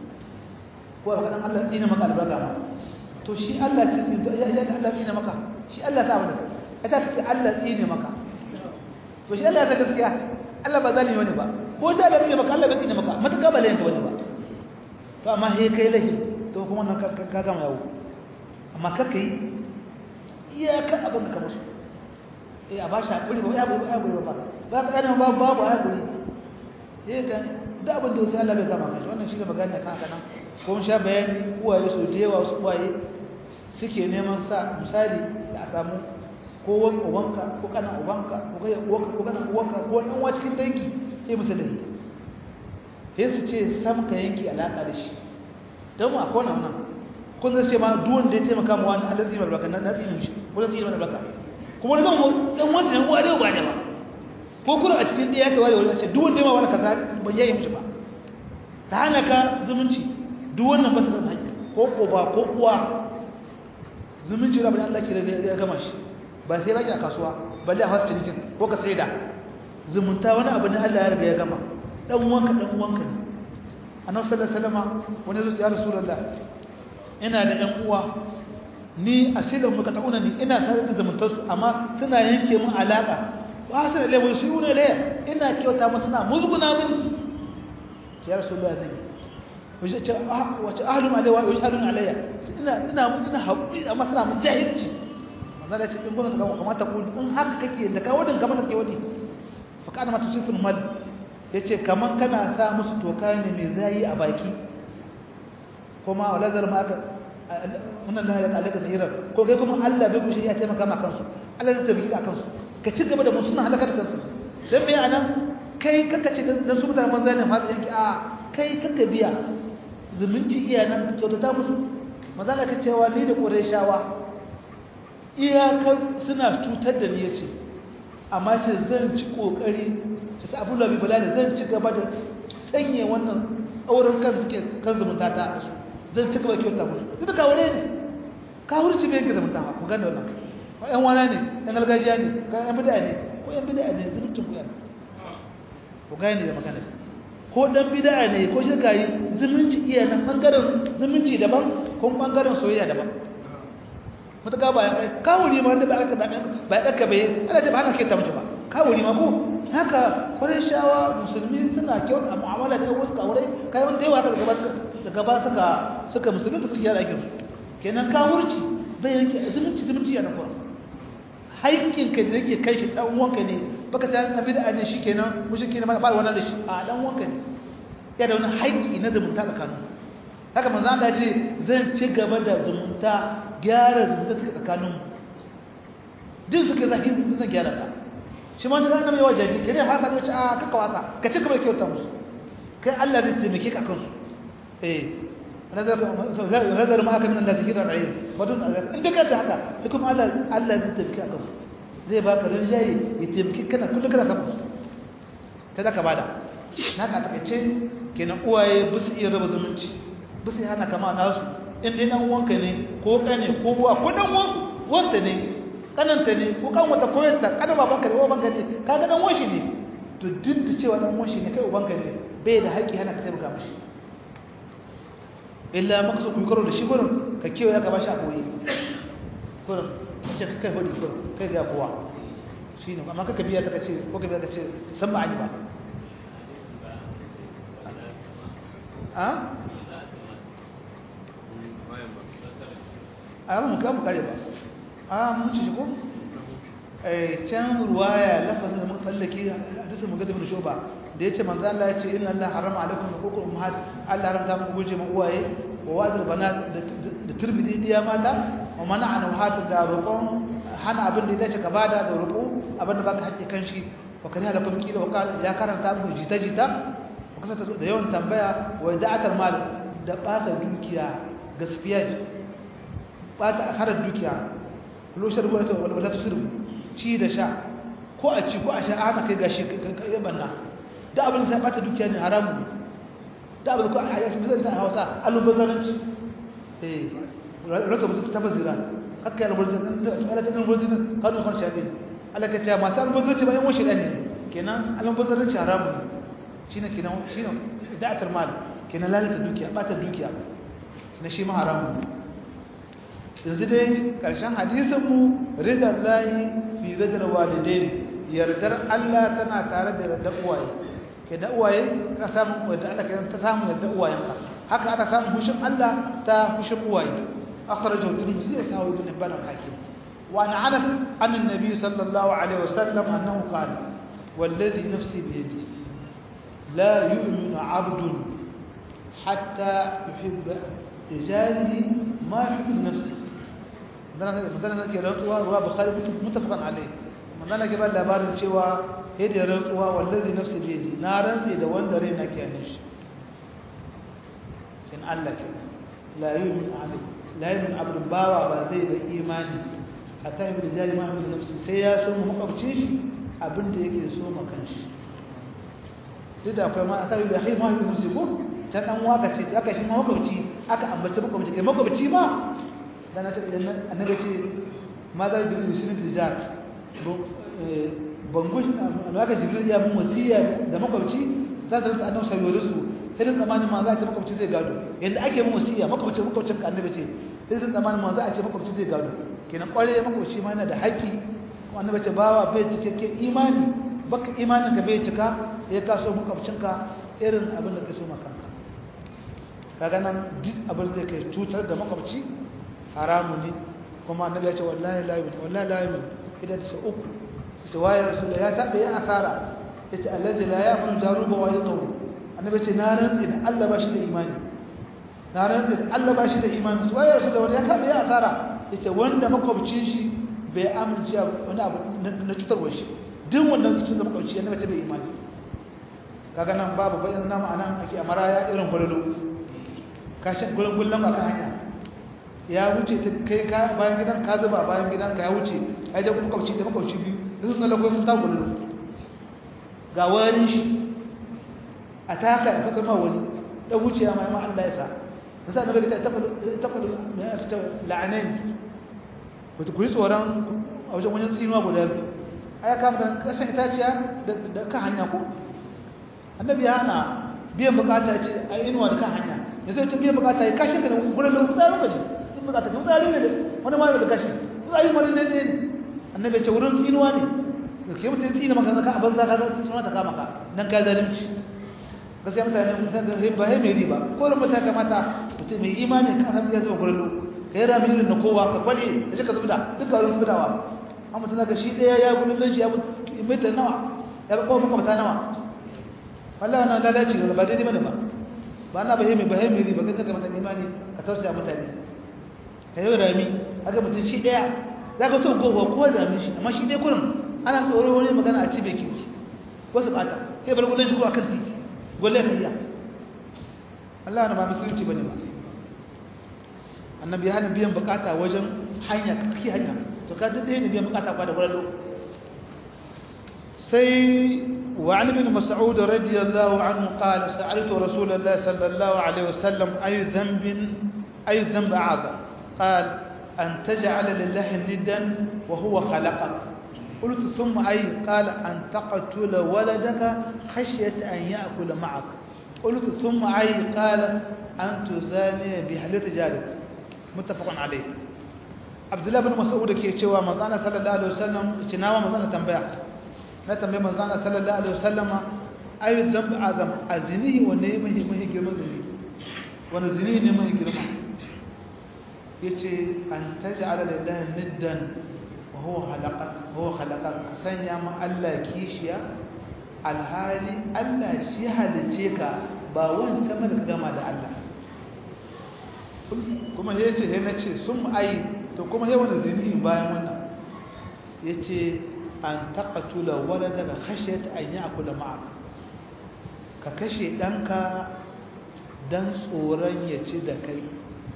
ko a kaɗan Allah tsina maka albarka ma to shi Allah ce ya ya Allah tsina maka shi Allah sa wani ya ta ce Allah tsina maka to shi Allah ya ta gaskiya Allah ba zalimi wani ba ko da da tsina maka Allah bai tsina maka matuƙa ba layin ka wani ba to amma he kai lahi to kuma nan ka gama yawo amma kakka yi iyaka abin ka musu eh a ba shi haƙuri ba ya bai ya bai ba za ka gane babu babu haƙuri eh ga da abin da sai Allah bai gama kai wannan shi ne magana kan haka nan ko mun sha bayani uwaye su je wa su uwaye suke neman sa misali da a samu ko wani ubanka ko kana ubanka ko kai uwanka ko kana uwanka ko wani uwa cikin dangi sai musu da sai su ce sam ka yanki alaka da shi dan mu akwai wannan kun zai ce ma duk wanda ya taimaka mu wani Allah zai mai barka na zai mishi ko zai yi mai barka kuma zan mu dan wanda ne uwa da ba ne ba ko kuma a cikin ɗaya ta ware wani a ce duk wanda ya ma wani kaza ban yayi mishi ba ta hana ka zumunci duk wannan ba su da haƙƙi ko uba ko uwa zumunci da Allah ke ya gama shi ba sai baki a kasuwa balle a wasu cinikin ko ka saida zumunta wani abu ne Allah ya riga ya gama dan uwanka dan uwanka ne annabi sallallahu alaihi wasallam wani zuci ya rasulullah ina da ɗan uwa ni a shirin muka ta'una ni ina sarar da zumuntar su amma suna yanke mun alaka wa su da lewa su ne le ina kyauta musu na musguna min ya rasulullah zai wace ce wace ahlum alayya wa ahlum alayya ina ina ina haƙuri amma suna mun jahilci manzo da ce in gona ta kamata ku in haka kake da ka wadin kamar kake wadi fa kana mata sifin mal yace kaman kana sa musu toka ne mai zayi a baki kuma wala zar ma aka wannan Allah ya alaka zahirar ko kai kuma Allah bai kushe ya taimaka ma kansu Allah zai tabbaki ka kansu ka ci gaba da musu suna halaka da kansu dan me anan kai kaka ce dan su mutane manzo ne fasa yanki a kai kaka biya zumunci iya nan kyautata musu manzo Allah ka cewa ni da Qurayshawa iyakar suna cutar da ni yace amma ce zan ci kokari sai Abu Labi Bilal zan ci gaba da sanye wannan tsaurin kan suke kan zumunta ta su zan ci gaba kyauta musu duk da kawure ne ka hurci bai yanke zumunta ku gane wannan ɗan wana ne ɗan gargajiya ne ka ɗan bida ne ko ɗan bida ne zumuncin ku yana ku gane da magana ko ɗan bida ne ko shirka yi zumunci iya nan ɓangaren zumunci daban ko ɓangaren soyayya daban mutaka ba ya kai kawuri ma wanda ba aka ba ba aka bai Allah ta ba hana kai ta mutu ba kawuri ma ko haka shawa musulmi suna kyauta a mu'amala da wasu kawurai kai wanda yawa haka daga ba daga ba suka suka musulmi da suke yara aikin su kenan kawurci bai yanke zumunci zumunci yana kuma haƙƙin ka da yake kai shi dan uwanka ne baka ta na bid'a ne shikenan mushriki ne ba wannan da shi a dan uwanka ne ya da wani haƙƙi na zumunta tsakanin haka manzo Allah ya ce zan ci gaba da zumunta gyara zumunta tsakanin mu duk suka zaki zan gyara ta shi ma da annabi wajaji kene haka ne a kaka waka ka ci gaba da kyauta musu kai Allah zai taimake ka kansu eh nazar ma aka min Allah zikira ra'ayi badun inda ka ta haka to kuma Allah Allah zai taimake ka kansu zai baka rinjaye ya taimake kana kullum kana kansu ta zaka bada naka takaice kenan uwaye ba su iya raba zumunci ba su hana kama nasu in dai dan uwanka ne ko kane ko uwa ko dan uwansu wanda ne kananta ne ko kan wata koyarta kana babanka ne babanka ne kaga dan uwan shi ne to duk da cewa dan uwan shi ne kai ubanka ne bai da haƙƙi hana ka taimaka mishi illa maka so ku karo da shi gurin ka kewa ya gaba shi a koyi gurin ce kai hudu gurin kai ga kowa shine amma kaka biya ta ce ko ka biya ta ce san ma'ani ba a a mu ka mu kare ba a mun ci ko eh can ruwaya lafazin da muka tsallake hadisin mu gadabin shoba da yace manzo Allah ya ce inna Allah harama alaikum huququl ummahat Allah haramta muku guje ma uwaye wa wadul banat da turbidi diya mata wa mana'ana wahatu da roƙon hana abin da ya dace ka bada da roƙo abin da baka haƙƙi kanshi wa kana da kuma kila wa ya karanta muku jita jita kasa da yawan tambaya wa da'atar mal da bata dukiya gaskiya bata harar dukiya loshar ruwa ta wala ta sirru ci da sha ko a ci ko a sha ana kai gashi kai banna da abin da bata dukiya ne haramu ne da abin ko a yaki bizan ta Hausa alubazanci eh raka musu tabazira hakka alubazanci ala ta alubazanci kanu kan shabi Allah ka ce masu alubazanci ba ne washi ne kenan alubazanci haramu ne shine kenan shine da'atul mal kenan lalata dukiya bata dukiya na shi ma haramu yanzu dai karshen hadisin mu ridar lahi fi zadar walidain yardar Allah tana tare da yardar uwaye ke da uwaye ka samu wanda Allah ke ta samu yardar uwayen ka haka aka samu hushin Allah ta hushin uwaye akhrajahu tirmidhi wa sahawi ibn hibban al-hakim wa an anas an an-nabi sallallahu alaihi wasallam annahu qala والذي نفسي بيده لا يؤمن عبد حتى يحب لجاره ما يحب لنفسه مثلا ke rantsuwa ruwa bukhari mutafaqan alayh magana ke ba labarin cewa sai da rantsuwa wallazi nafsi bi yadi na rantsi da wanda rai nake a shi in Allah ke la yu'min ahad la yu'min abd bawa ba zai da imani hatta ibn jari ma min nafsi sai ya so mu makwabcin shi abinda yake so ma kanshi duk da akwai ma aka yi da hai ma yi musu ko ta dan waka ce aka shi ma makwabci aka ambaci makwabci kai makwabci ma dan ta idan annabi ce ma za jibril shi ne tijar bangu amma aka jibril ya mun wasiya da makwabci za ta rinka annabi sayo su sai dan zamanin ma za a ce makwabci zai gado yanda ake mun wasiya makwabci makwabcin ka annabi ce sai dan zamanin ma za a ce makwabci zai gado kenan kware makwabci ma yana da haƙƙi annabi ce bawa bai cikakken imani baka imanin ka bai cika ya kaso makwabcinka irin abin da ka so makanka kaga nan duk abin zai kai cutar da makwabci haramu ne kuma annabi ya ce wallahi la yu'min wallahi la yu'min idan ta uku ta wayar rasul ya tabe ya asara yace allazi la ya'munu jaruba wa yaqulu annabi ce na rantsi da Allah ba shi da imani na rantsi da Allah ba shi da imani to wayar rasul ya tabe ya asara yace wanda makwabcin shi bai amince wani abu na cutarwa shi duk wannan cikin da makwabci annabi ce bai imani kaga nan babu bayan namu anan ake amara ya irin hululu kashin gurin gullon ba kan hanya ya wuce ta kai ka bayan gidan ka zuba bayan gidan ka ya wuce ya je kuma kauci da makauci biyu da sun tsallako sun ta gullun ga wani shi a taka ya fitar ma wani ya wuce ya mai ma Allah ya sa da sa annabi ta taqulu mai ta la'anain wato ku yi tsoron a wajen wajen tsinuwa guda biyu aya kama da kasan itaciya da kan hanya ko annabi ya hana biyan bukata ce a inuwa da kan hanya ya zai ce biyan bukata ya kashe ka da wurin da wutsari ne sun bukata ka wutsari ne wani ma da gashi ai mari ne ne annabi ce wurin tsinuwa ne ke mutum tsina maka zaka abin zaka ga suna ta kama ka dan ka zalunci gaskiya mutane mun san ga ba hai mai riba ko ran mutaka mata mutum mai imani ka san ya zama gurin ka yi rami irin na kowa ka kwale da shi ka zubda duka wurin zubdawa an mutum zaka shi ɗaya ya gudun zan shi ya mita nawa ya ga kowa mata nawa wallah wannan lalaci ba daidai bane ba ba na ba mai ba hai mai riba kai kaga mutane imani ka tausaya mutane ka yi rami haka mutum shi ɗaya za ka so kowa kowa da rami shi amma shi ɗaya kurin ana tsoro wani magana a cibe ki wasu bata sai bar gudun shigo a kan titi gwalle ka iya Allah na ba musulunci bane ba annabi hana biyan bukata wajen hanya kake hanya to ka dade ne biyan bukata kwa da gwallo sai wa an ibn mas'ud radiyallahu anhu qala sa'altu rasulullahi sallallahu alaihi wasallam ayu dhanbin ayu dhanb a'zam qala an taj'ala lillahi niddan wa huwa khalaqaka قلت ثم أي قال أن تقتل ولدك خشية أن يأكل معك قلت ثم أي قال أن تزاني بحلة جارك متفق عليه عبد الله بن مسعود ke cewa manzana sallallahu alaihi wasallam cinawa manzana tambaya na tambaye manzana sallallahu alaihi wasallam ayu dhanb azam azinihi wanne ne mai mai girman zini wani zini ne mai girma yace an taj'ala lillahi niddan وهو خلقك هو خلقك كسنيا ما الله كيشيا alhali Allah shi halice ka ba wancan da ka gama da Allah kuma ya ce sai na ce sun ayi to kuma ya wani zini bayan wannan ya ce an taƙatula wadda daga kashe ta an yi akula ma'aka ka kashe ɗanka don tsoron ya ci da kai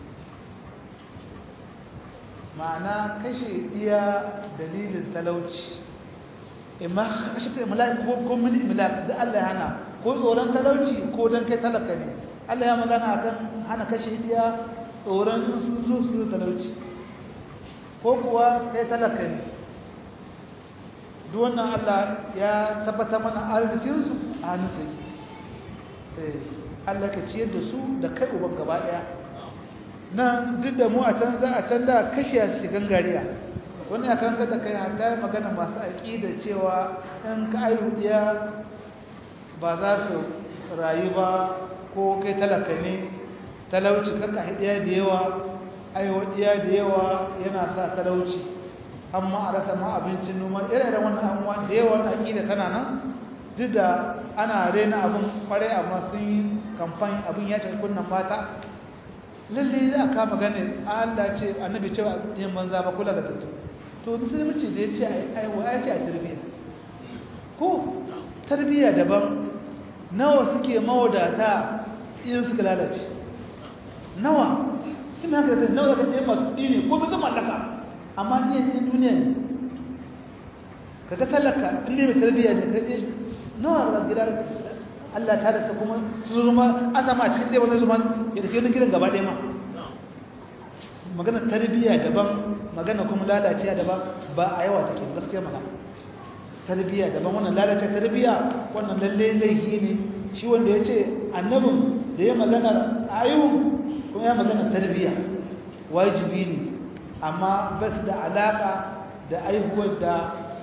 ma'ana kashe iya dalilin talauci imma kashe ta imlaki ko ko mini imlaki da Allah ya hana ko tsoron talauci ko dan kai talaka ne Allah ya magana akan hana kashe iya tsoron sun zo su talauci ko kuwa kai talaka ne duk wannan Allah ya tabbata mana arzikin su a hannun sa yake eh Allah ka ciyar da su da kai uban gaba daya nan duk da mu a can za a can da kashe a cikin gangariya wani ya karanta da kai hatta magana masu aƙida cewa in ka ayyudiya ba za su rayu ba ko kai talaka ne talauci kanka hidiya da yawa ayyudiya da yawa yana sa talauci amma a rasa ma abincin noma ire-iren wannan abubuwa da yawa na aƙida tana nan duk da ana rena abin kwarai amma sun yi kamfani abin ya ce kunnan mata lalle za a kama gane Allah ce annabi cewa yin banza ba kula da tattu to musulunci da ya ce aiwa ya ce a tarbiyya ko tarbiyya daban nawa suke mawadata in suka lalace nawa sun haka da nawa zaka ce masu kuɗi ne ko bisa mallaka amma iya yin duniya ne kaga talaka in ne mai tarbiyya ne ka je nawa ga gida Allah ta da kuma su zuma azama cikin dai wannan zuma ya tafi wani gidan gaba ɗaya ma magana tarbiyya daban magana kuma lalaciya daban ba a yawa take gaskiya magana tarbiyya daban wannan lalace tarbiyya wannan lalle laifi ne shi wanda ya ce annabin da ya magana ayyun kuma ya magana tarbiyya wajibi ne amma ba su da alaka da aihuwar da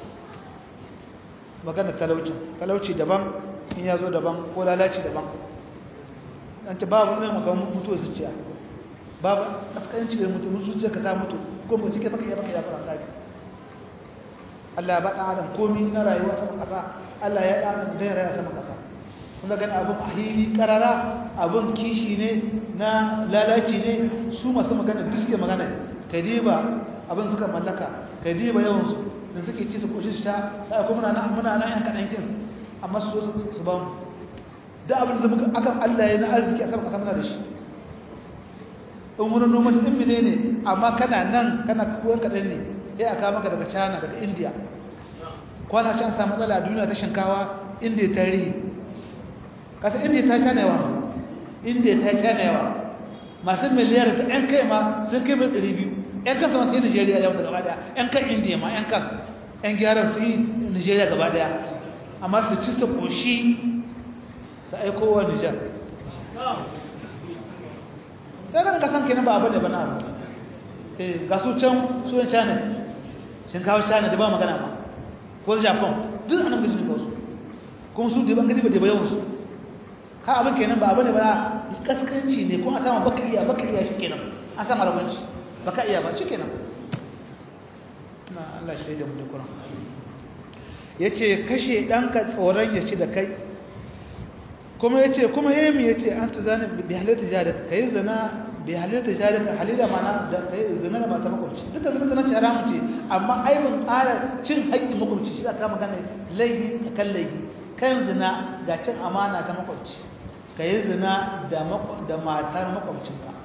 magana talauci talauci daban in ya zo daban ko lalaci daban an ce babu ne magana mutuwa zuciya babu askanci da mutu zuciya ka ta mutu ko ba cike baka ya baka ya fara kare Allah ya ba dan adam komai na rayuwa sama kasa Allah ya da adam da rayuwa sama kasa kun ga abun ahili karara abun kishi ne na lalaci ne su masu magana duk suke magana kadiba abin suka mallaka kadiba yawan su da suke ci su koshi su sha sai kuma muna nan muna nan yan kadan kin amma su zo su ba mu da abin da muka akan Allah ya na arziki a sama kasa muna da shi in wani noman ɗin mine ne amma kana nan kana kuwan kaɗan ne sai a kama ka daga china daga india kwana can samu matsala a duniya ta shinkawa india ta rihi kasa india ta china yawa india ta china yawa masu miliyar ta yan kai ma sun kai mil ɗari biyu yan kan sama sai nigeria yawan gaba daya yan kan india ma yan kan yan gyaran su yi nigeria gaba daya amma su ci su ƙoshi su aikowa nijar sai kan kasan kenan ba abu da bana abu eh ga su can su yan china sun kawo china da ba magana ba ko japan duk anan gaji sun kawo su kuma su da ban gani ba da bayan su ka abin kenan ba abin ne ba kaskanci ne ko a sama bakariya bakariya shi kenan a sama ragunci baka iya ba shi kenan na Allah shi da mu da Qur'an yace kashe danka tsoron ya ci da kai kuma yace kuma yemi yace an tuzani bi halalta jarika kai zina bi halalta jarika halila mana da kai zina da mata makwabci duka zina zina ce haramun ce amma aibin ƙara cin haƙƙin makwabci shi aka magana laifi kan laifi kan zina ga cin amana ta makwabci kai zina da da matar makwabcinka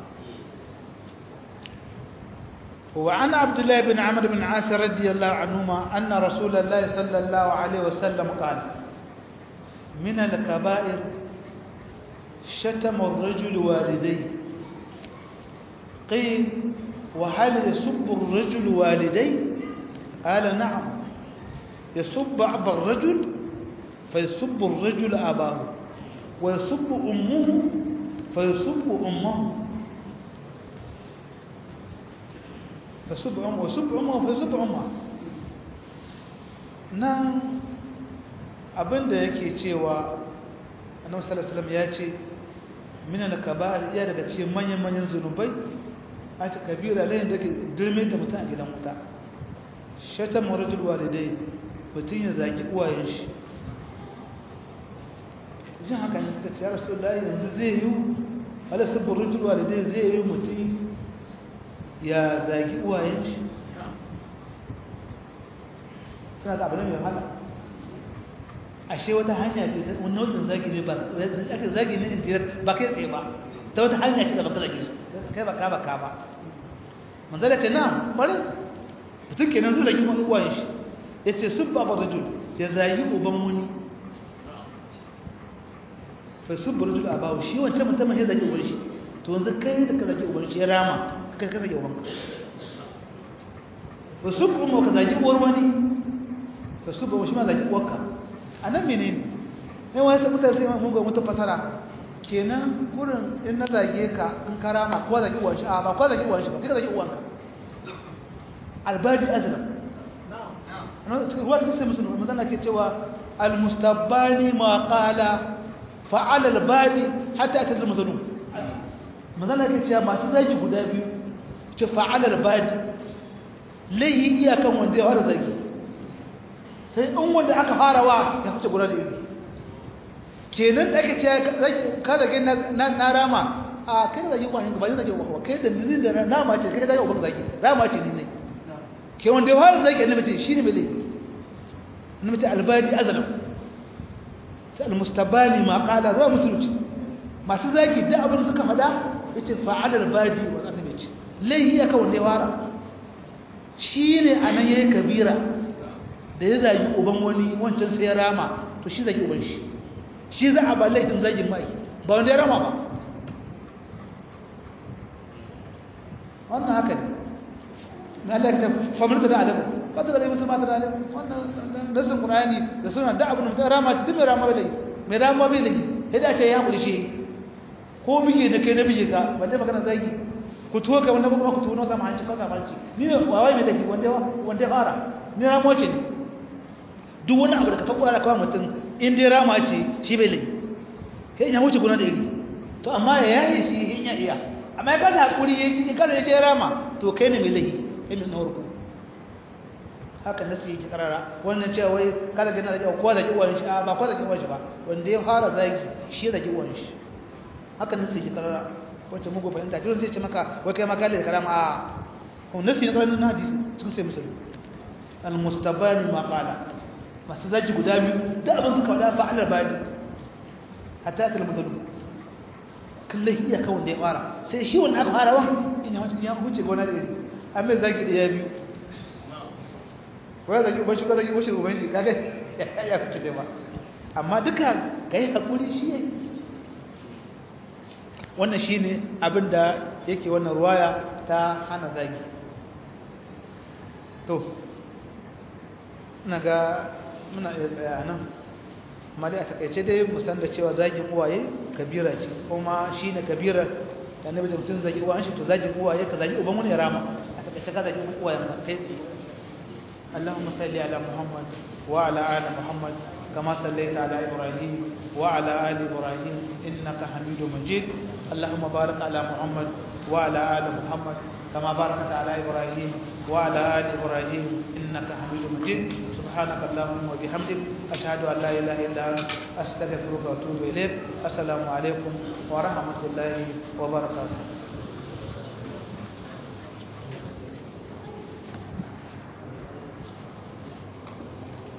وعن عبد الله بن عمرو بن عاص رضي الله عنهما أن رسول الله صلى الله عليه وسلم قال من الكبائر شتم الرجل والديه قيل وهل يسب الرجل والديه قال نعم يسب أبا الرجل فيسب الرجل أباه ويسب أمه فيسب أمه فسب أمه وسب أمه فسب أمه nan abinda yake cewa annabi sallallahu alaihi wasallam ya ce min al-kaba'ir iya daga cikin manyan manyan zunubai a ce kabira layin da ke dirme da mutum a gidan wuta shatan marajul walidai mutum ya zaki uwayen shi jin haka ne suka ce ya rasulullahi yanzu zai yi ala sabbin rajul walidai zai yi mutum ya zagi uwayen shi suna da abu ne mai wahala ashe wata hanya ce ta wani nau'in zagi ne ba ake zagi ne injiyar ba kai tsaye ba ta wata hanya ce da baka zagi su kai ba ka ba ka ba manzala ce na bari mutum kenan zai zagi uwayen shi ya ce sun ba rajul ya zagi uban wani fa sun ba rajul a bawo shi wancan mutumin ya zagi uban shi to yanzu kai da ka zagi uban shi ya rama kai ka zagi ubanka fa sun ba ka zagi uwar wani fa sun ba shi ma zagi uwarka a nan mene ne ne wani sai mutane sai mun ga mutu fasara kenan gurin in na zage ka in karama ko zagi uwan shi a ba ko zagi uwan shi ba kai zagi uwanka albadi azlam ruwa cikin sai musulun mazana ke cewa almustabbani ma qala fa'ala albadi hatta akazal mazlum mazana ke cewa masu zagi guda biyu ce fa'ala albadi laihi iyakan wanda ya fara zagi sai in wanda aka fara wa ya fice guda da iri kenan da ake cewa ka zage na rama a kai zagi kwanin ba ne zagi wa kai da ni da nama ce kai zagi wa zagi rama ce ni ne ke wanda ya fara zagi annabi ce shine mai laifi annabi ce albadi azlam ta almustabani ma qala ruwa musulunci masu zagi da abin suka fada yace fa'ala albadi wa annabi ce laifi ya ka wanda ya fara shine anan yayi kabira da ya zagi uban wani wancan sai ya rama to shi zagi uban shi shi za a ba laifin zagin mai ba wanda ya rama ba wannan haka ne na Allah ya famar da alamu ba ta da musu ma ta da alamu wannan nasin qur'ani da suna da abun da rama ci duk mai rama bai mai rama bai ne sai da ce ya kuli shi ko bige da kai na bige ka balle magana zagi ku tuwo ka wannan kuma ku tuwo sama hanci ko sama hanci ni ne wawai mai dake wanda wanda fara ni ramo ce ne duk wani abu da ka takura da kawai mutum in dai rama ce shi bai lai kai ya wuce guna da iri to amma ya yaye shi in ya iya amma ya kada hakuri ya ci kada ya ce rama to kai ne mai lahi kai ne na warko haka nasu yake karara wannan cewa wai kada gina zaki ko zaki uwan shi ba ko zaki uwan shi ba wanda ya fara zaki shi ya zaki uwan shi haka nasu yake karara wacce mugu fahimta jirin zai ce maka wai kai ma kalle da karama a kuma nasu yake karara na hadisi cikin sai musulmi al-mustabani ma qala masu zaki guda biyu da abin suka wada fa'alar badi hatta ta mutalu kullum iya kawai da ya fara sai shi wanda aka fara wa in ya ya huce gona da iri amma zaki da ya biyu wai zaki uban shi ko zaki uban uban shi kaga ya fice da ba amma duka kai hakuri shi ne wannan shine abin da yake wannan ruwaya ta hana zagi to ina ga muna iya tsaya nan amma dai a takaice dai musan da cewa zagin uwaye kabira ce kuma shi ne kabira da annabi da mutum zagi uwayen shi to zagin uwaye ka zagi uban wani ya rama a ka ta kada uwayenka kai tsaye اللهم صل على محمد وعلى آل محمد كما صليت على إبراهيم وعلى آل إبراهيم إنك حميد مجيد اللهم بارك على محمد وعلى آل محمد كما باركت على إبراهيم وعلى آل إبراهيم إنك حميد مجيد سبحانك اللهم وبحمدك أشهد أن لا إله إلا أنت أستغفرك وأتوب إليك السلام عليكم ورحمة الله وبركاته